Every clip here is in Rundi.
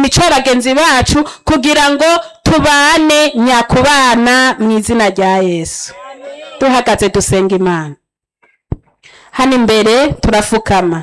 imico ya bagenzi bacu kugira ngo tubane nyakubana mu izina rya yesu duhagaze dusenga imana hano imbere turafukama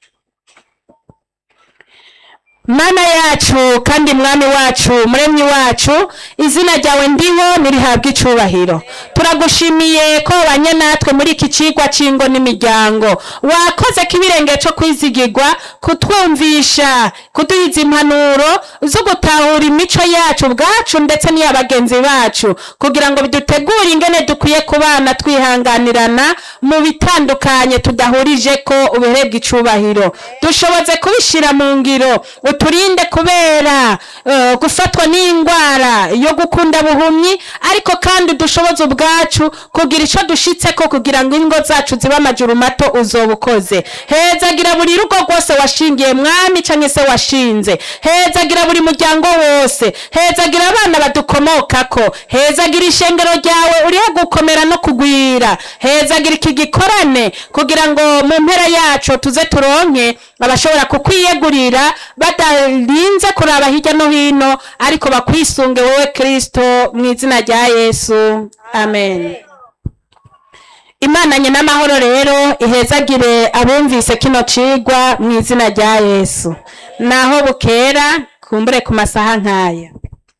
mana yacu kandi mwami wacu muremyi wacu izina ryawe ndiho nirihabwa icubahiro turagushimiye ko wabanye natwe muri iki cigwa c'ingo n'imiryango wakoze ko ibirenge co kwizigirwa kutwumvisha kuduhiza impanuro zo gutahura imico yacu ubwacu ndetse n'iya bagenzi bacu kugira ngo bidutegure ingene dukwiye kubana twihanganirana mu bitandukanye tudahurije ko ubirebwa icubahiro dushoboze kubishira mu ngiro uturinde kubera eh, gufatwa n'indwara yo gukunda buhumyi ariko kandi dushoboze ubwacu kugira ico dushitseko kugira ngo ingo zacu zibe amajuru mato uzoba ukoze hezagira buri rugo rwose washingiye mwami canke se washinze hezagira buri muryango wose hezagira abana badukomokako hezagira ishengero ryawe uriho gukomera no kugwira hezagira iki gikorane kugira ngo mu mpera yacu tuze turonke abashobora kukwiyegurira badarinze kuraba hirya no hino ariko bakwisunge wowe kristo mu izina rya yesu amen imana nyina amahoro rero ihezagire abumvise kino cigwa mu izina rya yesu naho bukera kumbure ku masaha nk'aya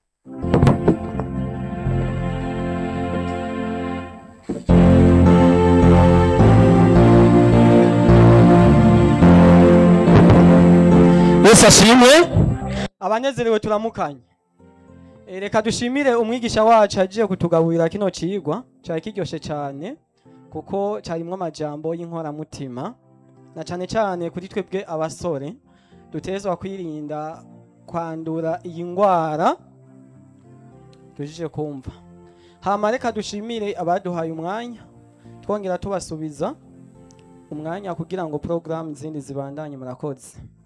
yesu ashimwe abanezerewe turamukanye Eh, reka dushimire umwigisha wacu agiye kutugaburira kino cigwa cari kiryoshe cane kuko carimwo amajambo y'inkoramutima na cane cane kuri twebwe abasore dutezwa kwirinda kwandura iyi ngwara tujije kumva hama reka dushimire abaduhaye umwanya twongera tubasubiza umwanya kugira ngo porogaramu zindi zibandanye murakoze